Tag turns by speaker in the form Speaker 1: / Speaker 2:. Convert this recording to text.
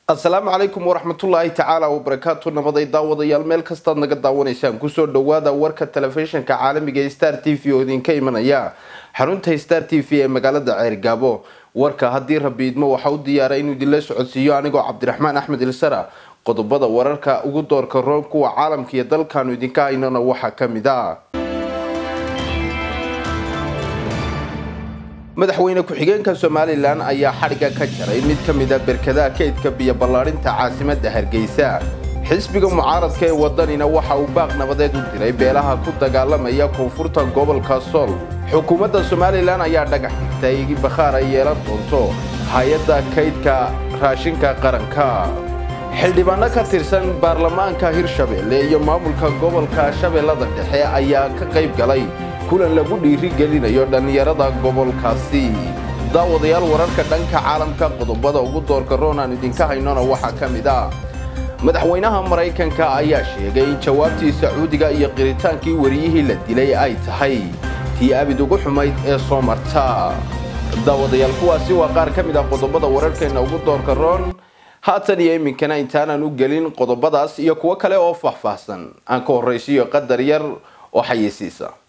Speaker 1: asalaamu calaykum waraxmatullaahi tacaala wabarakaatu nabaday daawadayaal meel kastaad naga daawanaysaan kusoo dhawaada warka telefishinka caalamiga ee star t v oo idinka imanaya xarunta star t v ee magaalada ceergaabo warka haddii rabi idmo waxaa u diyaara inuu idinla socodsiiyo anigoo cabdiraxmaan axmed ilsara qodobada wararka ugu doorka roon kuwa caalamka iyo dalkaanu idinka haynana waxaa kamid a madaxweyne ku-xigeenka somalilan ayaa xadhigga ka jaray mid ka mid a berkadaha kaydka biyo ballaarinta caasimada hargeysa xisbiga mucaaradka ee wadanina waxa uu baaq nabadeed u diray beelaha ku dagaalamaya koonfurta gobolka sool xukuumadda somalilan ayaa dhagax dhigtay bakhaar ay yeelan doonto hay-adda kaydka raashinka qaranka xildhibaano ka tirsan baarlamaanka hirshabelle iyo maamulka gobolka shabeellada dhexe ayaa ka qayb galay kulan lagu dhiirigelinayo dhallinyarada gobolkaasi daawadayaal wararka dhanka caalamka qodobada ugu doorka roon aan idinka haynona waxaa ka mid ah madaxweynaha maraykanka ayaa sheegay in jawaabtii sacuudiga iyo qiritaankii wariyihii la dilay ay tahay tii abid ugu xumayd ee soo marta daawadayaal kuwaasi waa qaar ka mid ah qodobada wararkeenna ugu doorka roon haatan iyo iminkana intaanan u gelin qodobadaas iyo kuwo kale oo faahfaahsan aan ka horraysiiyo qadar yar oo xayeysiisa